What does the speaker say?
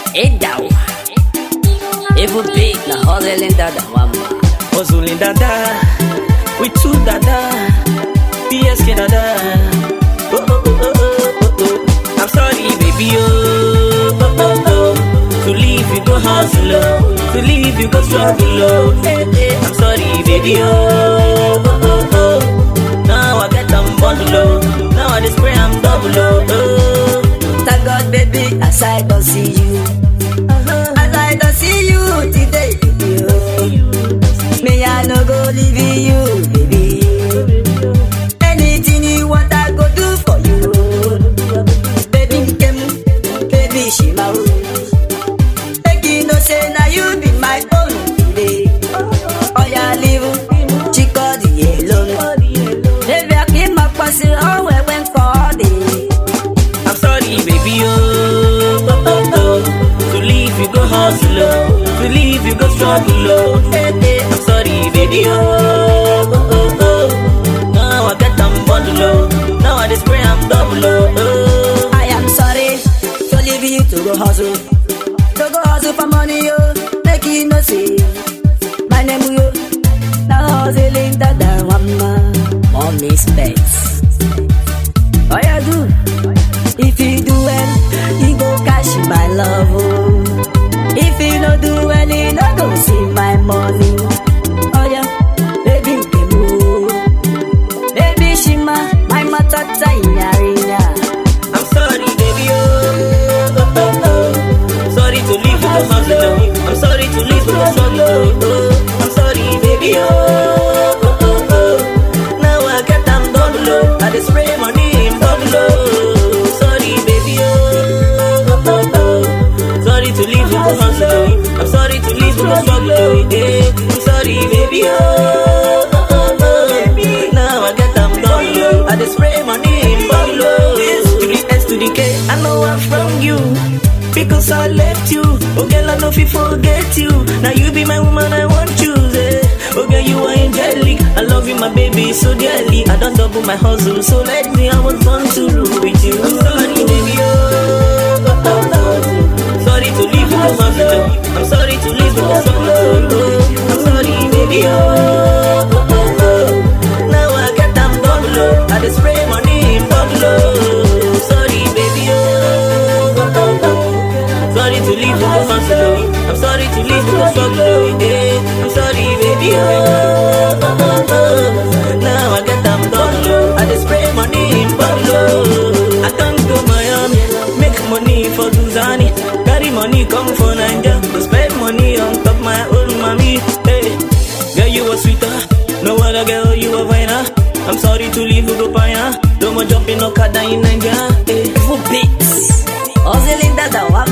Head down. Even big, na hustling dada wamba. Hustling dada, with two dada, PSK dada. Oh, oh, oh, oh, oh, oh, oh. I'm sorry, baby, oh, oh, oh, oh. To leave you go hustle, oh. to leave you go struggle, oh. Eh, eh. I'm sorry, baby, oh, oh, oh, oh. Now I get them bundle, oh. Now I just spray I'm double, oh, oh. Thank God, baby, as I don't see you. As I don't see you today, baby, oh. Me, I no go leave you, baby. Anything you want, I go do for you. Baby, come, baby, she my own. Make you know, say, now you be my own today. Oh, yeah, live, chico, the alone. Baby, I keep my pussy on when when calling. I'm sorry, baby, oh, oh, oh, oh. To leave you go hustle, oh. To leave you go struggle, oh. Eh, eh. I'm sorry, baby, oh, oh, oh, oh. Now I get them bundle, oh. Now I just spray I'm double, oh, oh. I am sorry to leave you to go hustle. To go hustle for money, yo. Make you no see. My name, yo. Now hustling that the one Mommy specs. All you do, if you do well, you go cash my love. Oh. If you no do well, you no go see my money. Oh yeah, baby, give me. Baby, shima, my matata in yarinya. I'm sorry, baby, oh, oh, oh, oh. Sorry to leave you go hustle, oh. I'm sorry to leave you go struggle, oh, oh. I'm sorry, baby, oh, oh, oh, oh. Now I get them double, oh. I just spray money in bubble, oh. Sorry, baby, oh, oh, oh, oh. Sorry to leave you go hustle, oh. I'm sorry to leave you go struggle, oh, yeah. I'm sorry, baby, oh, oh, oh, oh. Now I get them double, oh. I just spray money in bubble, oh. S to the S to the K, I know I'm from you. Because I left you, oh girl, I know if you forget you. Now you be my woman, I want you, eh. Oh girl, you are angelic. I love you, my baby, so dearly. I don't double my hustle, so let me, I was born to rule with you. I'm sorry, baby, oh, oh, oh, oh. Sorry to leave you, go hustle. I'm sorry to leave you, go struggle. Oh, I'm sorry, baby, oh, oh, oh, oh. Now I get them double, oh. I just spray money in bubble, oh. Sorry, baby, oh, oh, oh, oh. Sorry to leave you go hustle, oh. I'm sorry to leave you go struggle, oh. Yeah. I'm sorry, baby, oh, oh, oh, oh. Now I get them double, oh. I just spray money in bubble, oh. I come to Miami, make money for Duzani. Carry money come for Nigeria, go spend money on top my own mommy. Hey, girl, you were sweeter. No other girl, you were finer. I'm sorry to leave you go pioneer. No more jumping no car in Nigeria. Hey. Full beats. Hustling that the one